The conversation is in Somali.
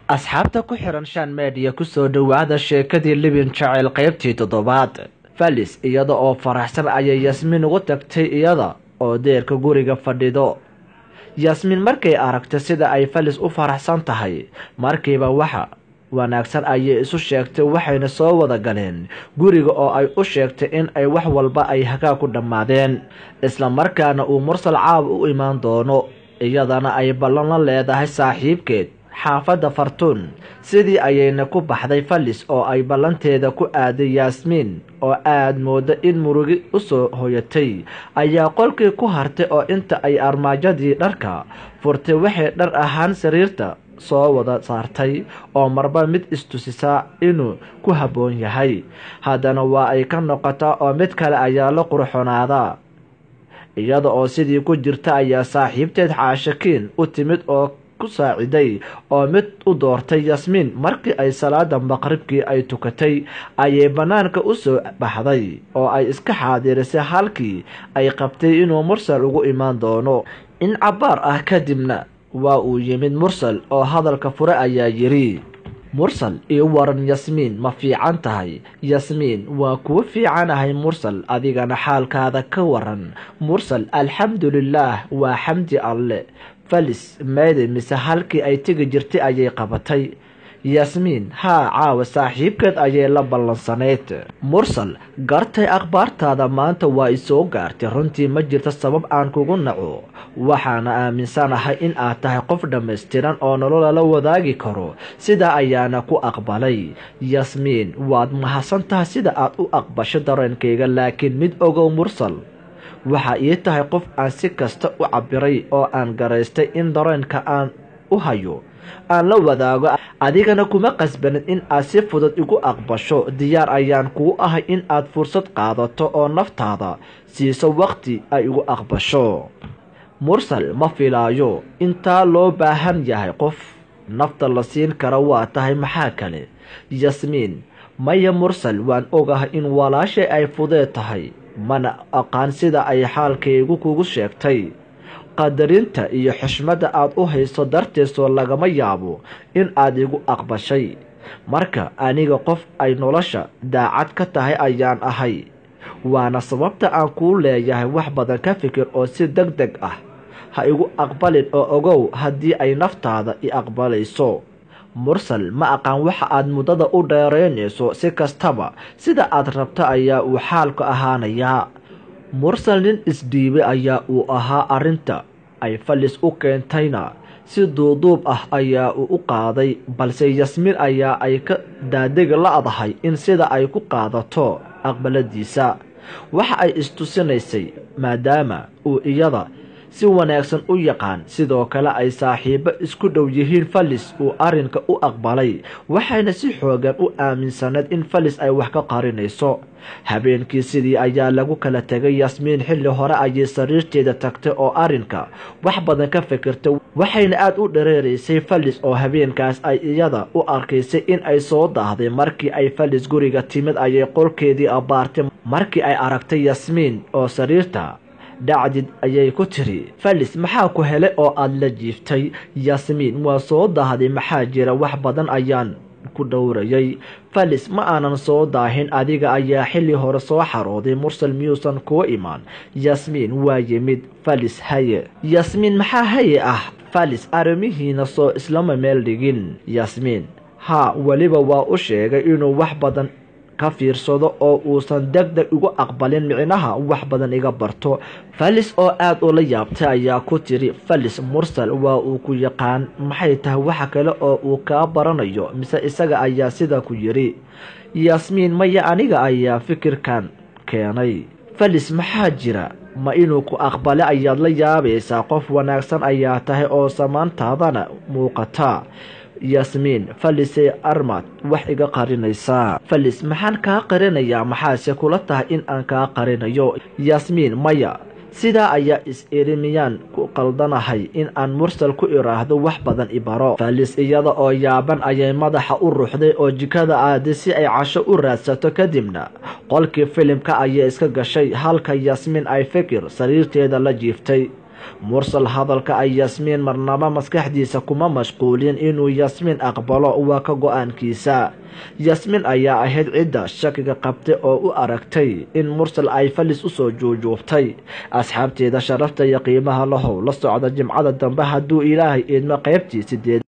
asxaabta ku xiran shan meediya kusoo dhowaada sheekadii libin jaceyl qaybtii toddobaad falis iyada oo faraxsan ayay yasmiin ugu tagtay iyada oo deerka guriga fadhido yasmiin markay aragtay sida ay falis u faraxsan tahay markiiba waxa wanaagsan ayay isu sheegtay waxayna soo wada galeen guriga oo ay u sheegtay in ay wax walba ay hagaa ku dhammaadeen isla markaana uu mursal caab u imaan doono iyadana ay ballan la leedahay saaxiibkeed xaafadda fartuun sidii ayayna ku baxday falis oo ay ballanteeda ku aaday yaasmiin oo aad mooda in murugi usoo hoyatay ayaa qolkii ku hartay oo inta ay armaajadii dharka furtay waxay dhar ahaan sariirta soo wada saartay oo marba mid istusisaa inuu ku habboon yahay haddana waa ay ka noqotaa oo mid kale ayaa la qurxonaadaa iyada oo sidii ku jirta ayaa saaxiibteed xaashakiin u timid oo ku saaciday oo mid u doortay yasmiin markii ay salaada maqribkii ay tukatay ayay bannaanka u soo baxday oo ay iska xaadirisay halkii ay qabtay inuu mursal ugu imaan doono in cabbaar ah kadibna waa uu yimid mursal oo hadalka fure ayaa yidhi mursal io waran yasmiin ma fiican tahay yasmiin waa kuu fiicanahay mursal adigana xaalkaada ka waran mursal alxamdulilaah waa xamdi alle falis meede mise halkii ay tegi jirtay ayay qabatay yasmiin haa caawa saaxiibkeed ayay la ballansanayd mursal gartay akhbaartaada maanta waa isoo gaartay runtii ma jirto sabab aan kugu naco waxaana aaminsanahay in aad tahay qof dhammaystiran oo nololala wadaagi karo sidaa ayaana ku aqbalay yasmiin waad mahadsan tahay sida aad u aqbasho dareenkayga laakiin mid ogow mursal waxaa ii tahay qof aan si kasta u cabiray oo aan garaystay in dareenka aan u hayo aan la wadaago adigana kuma qasbanin in aad si fudud igu aqbasho diyaar ayaan kuu ahay in aad fursad qaadato oo naftaada siiso waqti ay igu aqbasho mursal ma filaayo intaa loo baahan yahay qof nafta la siin kara waa tahay maxaa kale yasmiin maya mursal waan ogahay in walaashay ay fudee tahay mana aqaan sida ay xaalkaygu kugu sheegtay qadarinta iyo xushmadda aad u hayso darteesoo lagama yaabo in aad igu aqbashay marka aniga qof ay nolosha daacad ka tahay ayaan ahay waana sababta aan kuu leeyahay wax badan ka fikir oo si deg deg ah ha igu aqbalin oo ogow haddii ay naftaada i aqbalayso mursal ma aqaan waxa aad muddada u dheeraynayso si kastaba sida aad rabto ayaa uu xaalku ahaanayaa mursal nin isdhiibay ayaa uu ahaa arrinta ay falis u keentayna si duuduub ah ayaa uu u qaaday balse yasmiin ayaa ay ka daadegi la-dahay in sida ay ku qaadato aqbaladiisa waxa ay istusinaysay maadaama uu iyada si wanaagsan u yaqaan sidoo kale ay saaxiibo isku dhow yihiin falis uu arrinka u aqbalay waxayna si xoogan u aaminsanayd in falis ay wax ka qarinayso habeenkii sidii ayaa lagu kala tegay yasmiin xilli hore ayay sariirteeda tagtay oo arrinka wax badan ka fikirtay waxayna aada u dhareeraysay falis oo habeenkaas ay iyada u arkaysay in ay soo daahday markii ay falis guriga timid ayay qolkeedii abbaartay markii ay aragtay yasmiin oo sariirta dhacdid ayay ku tiri falis maxaa ku helay oo aada la jiiftay yasmiin waa soo daahday maxaa jira wax badan ayaan ku dhowrayay falis ma aanan soo daahin adiga ayaa xilli hore soo xarooday mursal miyuusan kuwa imaan yasmiin waa yimid falis haye yasmiin maxaa haye ah falis arrimihiina soo islama meel dhigin yasmiin haa weliba waa u sheegay inuu wax badan ka fiirsado oo uusan deg deg igu aqbalin micnaha wax badan iga barto falis oo aada ula yaabtay ayaa ku tiri falis mursal waa uu ku yaqaan maxay tahay waxa kale oo uu kaa baranayo mise isaga ayaa sida ku yidhi yasmiin maya aniga ayaa fikirkan keenay falis maxaa jira ma inuu ku aqbale ayaad la yaabaysaa qof wanaagsan ayaa tahay oo samaantaadana muuqata yasmiin falisay armad wax iga qarinaysaa falis maxaan kaa qarinayaa maxaase kula tahay in aan kaa qarinayo yasmiin maya sidaa ayaa is-iri miyaan ku qaldanahay in aan mursal ku iraahdo wax badan ibaro falis iyada oo yaaban ayay madaxa u ruuxday oo jikada aaday si ay casho u raadsato kadibna qolkii filimka ayay iska gashay halka yasmiin ay fikir sariirteeda la jiiftay mursal hadalka ay yasmiin marnaba maskaxdiisa kuma mashquulin inuu yasmiin aqbalo waa ka go-aankiisa yasmiin ayaa ahayd cidda shakiga qabtay oo u aragtay in mursal ay falis usoo juujuubtay asxaabteeda sharafta iyo qiimaha lahow la socda jimcada dambe hadduu ilaahay idmo qaybtii sideed